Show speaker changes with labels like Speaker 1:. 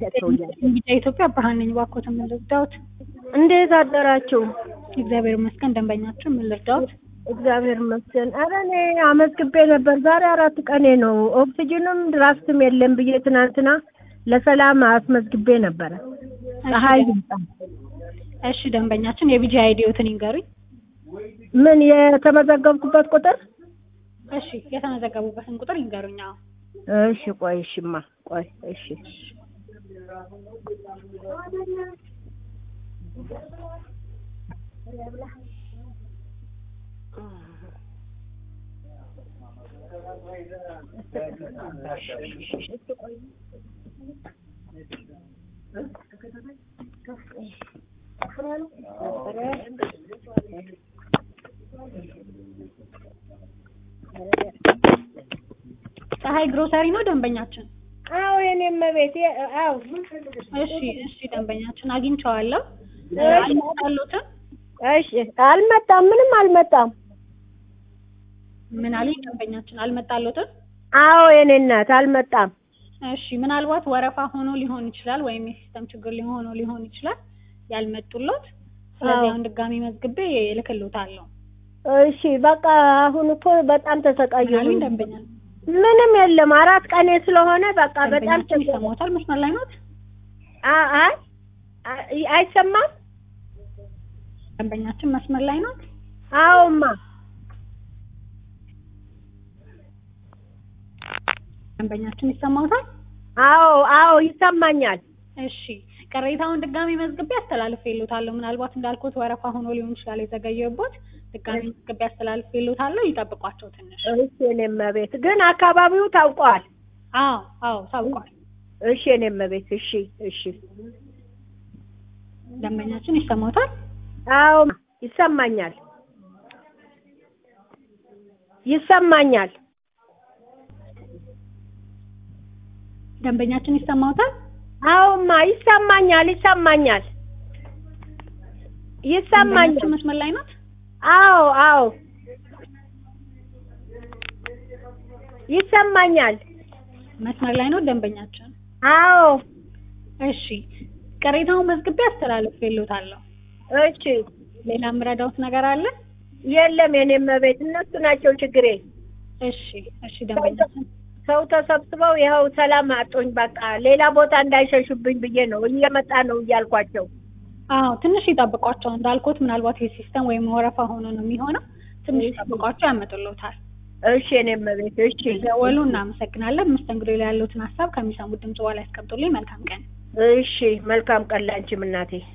Speaker 1: ሰውያል
Speaker 2: ቢጫ ኢትዮጵያ ብርሃን ነኝ። እባክዎት ምን ልርዳዎት?
Speaker 1: እንዴት አደራችሁ?
Speaker 2: እግዚአብሔር ይመስገን። ደንበኛችን ምን ልርዳዎት?
Speaker 1: እግዚአብሔር ይመስገን። ኧረ እኔ አመዝግቤ ነበር። ዛሬ አራት ቀኔ ነው። ኦክሲጅንም ድራፍትም የለም ብዬ ትናንትና ለሰላም አስመዝግቤ ነበረ። ፀሐይ ይምጣ።
Speaker 2: እሺ ደንበኛችን የቢጂ አይዲዎትን ይንገሩኝ።
Speaker 1: ምን የተመዘገብኩበት ቁጥር?
Speaker 2: እሺ የተመዘገቡበትን ቁጥር ይንገሩኝ። አዎ
Speaker 1: እሺ ቆይ እሺማ ቆይ እሺ
Speaker 2: ፀሐይ ግሮሰሪ ነው ደንበኛችን?
Speaker 1: አዎ የኔም ቤት አዎ
Speaker 2: እሺ እሺ ደንበኛችን አግኝቼዋለሁ።
Speaker 1: እሺ።
Speaker 2: አልመጣሎትም?
Speaker 1: እሺ አልመጣም ምንም አልመጣም
Speaker 2: ምን አለኝ ደንበኛችን አልመጣሎትም?
Speaker 1: አዎ የኔ እናት አልመጣም
Speaker 2: እሺ ምናልባት ወረፋ ሆኖ ሊሆን ይችላል፣ ወይም የሲስተም ችግር ሊሆኖ ሊሆን ይችላል ያልመጡሎት። ስለዚህ
Speaker 1: አዎ።
Speaker 2: አሁን ድጋሚ መዝግቤ እልክልዎታለሁ።
Speaker 1: እሺ በቃ አሁን እኮ በጣም
Speaker 2: ምን
Speaker 1: ተሰቃየሁ
Speaker 2: አሉኝ ደንበኛ
Speaker 1: ምንም የለም አራት ቀኔ ስለሆነ በቃ በጣም
Speaker 2: ደንበኛችን
Speaker 1: ተሰ-
Speaker 2: ይሰማዎታል? መስመር ላይ ኖት?
Speaker 1: አ- አይ አይ- አይሰማም
Speaker 2: ደንበኛችን መስመር ላይ ኖት?
Speaker 1: አዎማ
Speaker 2: ደንበኛችን ይሰማዎታል?
Speaker 1: አዎ አዎ ይሰማኛል
Speaker 2: እሺ ቅሬታውን ድጋሚ መዝግቤ አስተላልፌልዎታለሁ። ምናልባት እንዳልኩት ወረፋ ሆኖ ሊሆን ይችላል የዘገየሁበት። ድጋሚ መዝግቤ አስተላልፌልዎታለሁ። ይጠብቋቸው ትንሽ።
Speaker 1: እሺ የኔም ቤት ግን አካባቢው ታውቀዋል
Speaker 2: አዎ አዎ ታውቋል።
Speaker 1: እሺ የኔም ቤት እሺ እሺ
Speaker 2: ደንበኛችን ይሰማዎታል?
Speaker 1: አዎ ይሰማኛል ይሰማኛል
Speaker 2: ደንበኛችን ይሰማዎታል?
Speaker 1: አዎማ ይሰማኛል ይሰማኛል ይሰማኛል
Speaker 2: ደንበኛችን መስመር ላይ ኖት?
Speaker 1: አዎ አዎ ይሰማኛል
Speaker 2: መስመር ላይ ኖት ደንበኛችን?
Speaker 1: አዎ
Speaker 2: እሺ ቅሬታውን መዝግቤ አስተላልፌልዎታለሁ።
Speaker 1: እሺ
Speaker 2: ሌላ የምረዳዎት ነገር አለ?
Speaker 1: የለም የኔም ቤት እነሱ ናቸው ችግሬ
Speaker 2: እሺ እሺ ደንበኛችን
Speaker 1: ሰው ተሰብስበው ይኸው ሰላም አጦኝ በቃ ሌላ ቦታ እንዳይሸሹብኝ ብዬ ነው እየመጣ ነው እያልኳቸው
Speaker 2: አዎ ትንሽ ይጠብቋቸው። እንዳልኩት ምናልባት የሲስተም ወይም ወረፋ ሆኖ ነው የሚሆነው። ትንሽ ይጠብቋቸው፣ ያመጡልዎታል።
Speaker 1: እሺ የኔም ቤት እሺ
Speaker 2: ደወሉ። እናመሰግናለን። መስተንግዶ ላይ ያሉትን ሀሳብ ከሚሰሙት ድምጽ በኋላ ያስቀምጡልኝ። መልካም ቀን።
Speaker 1: እሺ መልካም ቀን ላንቺም እናቴ